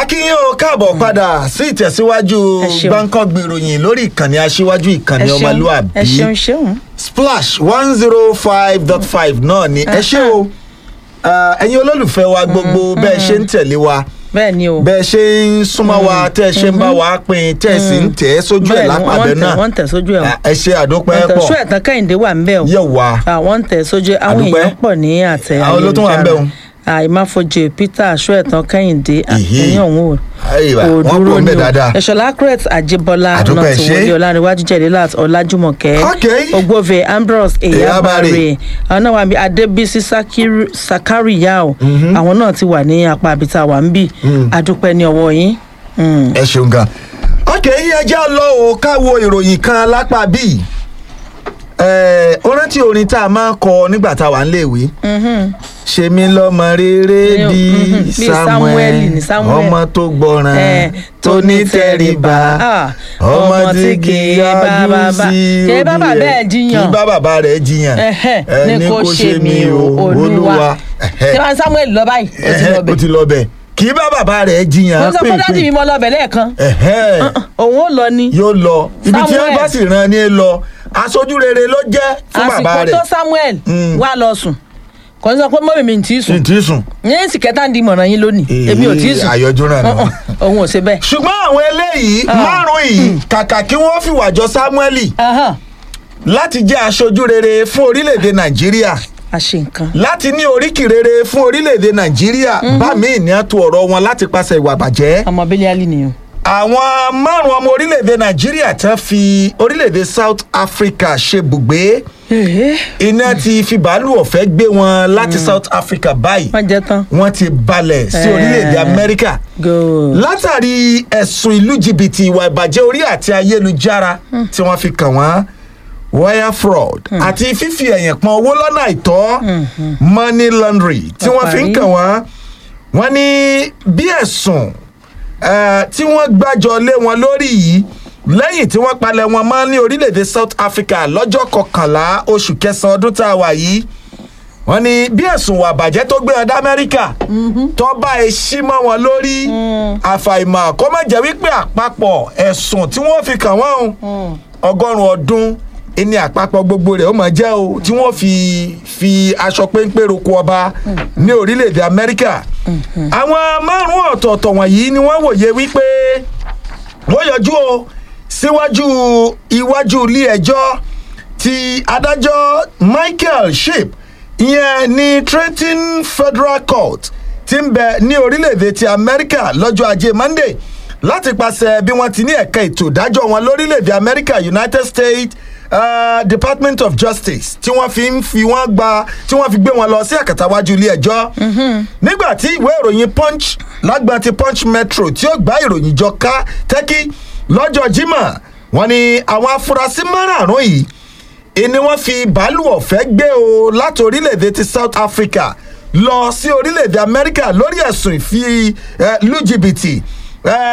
akínyìn o káàbọ̀ padà sí ìtẹ̀síwájú Ẹ ṣeun. gbáǹkọ́gbì ìròyìn lórí ìkànnì aṣíwájú ìkànnì ẹ ṣeun ọmọlúàbí ẹ ṣeun ṣeun. splash one zero five dot five náà ni ẹ ṣé o Ah, ẹ̀yin olólùfẹ́ wa gbogbo bẹ́ẹ̀ ṣe ń tẹ̀lé wa bẹ́ẹ̀ ni o. bẹ́ẹ̀ ṣe ń súnmọ́ wa tẹ́ ẹ ṣe ń bá wa pín tẹ́ ẹ sì ń tẹ̀ ẹ́ sójú ẹ̀ Bẹ́ẹ̀ ni, lápàbẹ́ wọ́n tẹ̀- náà wọ́n tẹ̀ sójú ẹ̀ o. Ah, ẹ ṣe àdópẹ́ wọ́n tẹ̀ pọ̀ ṣú ẹ̀tàn kẹ́hìndé wà ń bẹ̀ o. yẹ̀ wá àwọn ń tẹ̀ sójú àwọn Àdúpẹ́. èèyàn pọ̀ ní àtẹ Àwọn ló tún wà ń bẹ̀ o. àìmáfojì peter aṣọ́ẹ̀tàn kẹ́hìndé Ìhí. àtẹ̀yìn ọ̀hún o Àyíwá, kò wọ́n dúró pọ̀ ń ní bẹ̀ o dáadáa. ẹ̀ṣọ́lá crete àjẹbọlá Àdúpẹ́, ọ̀nà tí ṣé. wọlé ọ̀làníwájú jẹ̀lélàt ọ̀làjúmọ̀kẹ́ Okay. ogbove ambrose Eyabare. eyabare àwọn náà wà bí adébísí Sakiru- sakariyao àwọn náà ti wà ní apá àbíta wà ń bì adúpẹ́ ní ọwọ́ yín. Mm. ẹ ṣeun gan. ok ẹ jẹ́ lọ o ká wo ìròyìn kan lápá bíi ẹ ó rántí orin tá a máa ń kọ nígbà tá a wà ń léèwé ṣe mí lọ́mọ rere Ní o, bíi mhm, bíi samuel Sámúẹ́lì ní Sámúẹ́lì. ọmọ tó gbọ́ràn Eh, tó ní tẹríba Ah, ọmọ tí kì í bá yájú bàbá- sí kì í bá òbí bàbá rẹ̀ ẹ̀ jiyàn. kì í bá bàbá rẹ̀ jiyàn Ẹhẹ́, Eh, ní kò ṣe mí o olúwa Ẹhẹ́. ṣé wọn samuel lọ báyìí ó ti Ẹhẹ́, lọ ó bẹ ti lọ bẹ̀ kì í bá bàbá rẹ̀ jiyàn mo sọ fún dádì mi pínpín mo lọ bẹ lẹ́ẹ̀kan Ẹhẹ́ òun ò lọ ni yóò lọ ibi tí Samuel. wọn bá sì rán ni lọ aṣojú rere ló jẹ fún bàbá àsìkò rẹ tó samuel Mm. wà lọ sùn kò ní sọ pé mọ́mí mi ì tí ì sùn ntí sùn. ní èsì kẹta ń di ìmọ̀ràn yín lónìí èmi ò tí ì sùn àyọjú ràn náà. òun ò ṣe bẹ́ẹ̀. ṣùgbọ́n àwọn eléyìí márùn-ún yìí kàkà kí wọ́n fìwà jọ samueli Ahán, láti jẹ́ aṣojú rere fún orílẹ̀-èdè nàìjíríà a ṣe nǹkan láti ní oríkì rere fún orílẹ̀-èdè nàìjíríà bá mi ní àtò ọ̀rọ̀ wọn láti pàṣẹ ìwà bàjẹ́. ọmọ bílí alì nìyẹn. àwọn márùn-ún ọmọ orílẹ̀-èdè nàìjíríà tán fi orílẹ̀-èdè south africa ṣe bùgbé iná ti fi bàálù ọ̀fẹ́ gbé wọn láti south africa báyìí wọ́n jẹ́ tán. wọ́n ti balẹ̀ sí Eh. orílẹ̀-èdè amẹ́ríkà good. látàrí ẹ̀sùn ìlú jìbìtì ìwà ìbàjẹ́ orí àti ayélujára tí wọ́n fi kàn wọ́n wire fraud àti fífi ẹ̀yìn pọn owó lọ́nà àìtọ́ money laundry tí wọ́n fi ń Ọ̀parí. kàn wọ́n wọ́n ní bí ẹ̀sùn eh, tí wọ́n gbàjọ lé wọn lórí yìí lẹ́yìn tí wọ́n palẹ̀ wọn mọ́ ní orílẹ̀-èdè south africa lọ́jọ́ kọkànlá oṣù kẹsàn-án ọdún tá a wà yìí wọ́n ní bí ẹ̀sùn wà bàjẹ́ tó gbé wọn dá amẹ́ríkà tó bá e ṣí mọ́ wọn lórí àfàìmọ̀ kó má jẹ́ wípé àpapọ̀ ẹ̀sùn tí wọ́n fi kàn wọ́n o, ọgọ́rùn-ún ọdún ẹni àpapọ̀ gbogbo rẹ̀ ó máa jẹ́ o tí wọ́n fi fi aṣọ péńpé roko ọba ní orílẹ̀-èdè amẹ́ríkà àwọn márùn-ún ọ̀tọ̀ọ̀tọ̀ wọ̀nyí ni wọ́n wòye wípé wọ́n yọjú o síwájú iwájú ilé ẹjọ́ ti adájọ́ michael ship ìyẹn ní trenton federal court ti ń bẹ ní orílẹ̀-èdè ti amẹ́ríkà lọ́jọ́ ajé monday láti pàṣẹ bí wọ́n ti ní ẹ̀ka ètò ìdájọ́ wọn lórílẹ̀-èdè amẹ́ríkà united states uh, department of justice tí wọ́n fi ń fi wọ́n gba tí wọ́n fi gbé wọn lọ sí àkàtàwájú ilé ẹjọ́ nígbà tí ìwé ìròyìn punch lágbọn ti punch metro tí ó gbá ìròyìn jọ ká tẹ́kí lọ́jọ́ jímọ̀ wọ́n ní àwọn afurasí márààrún yìí ìní wọ́n fi bàálù ọ̀fẹ́ gbé o láti orílẹ̀-èdè ti south africa lọ sí orílẹ̀-èdè amẹ́ríkà lórí ẹ̀sùn ìfi eh, lù jìbìtì. Eh,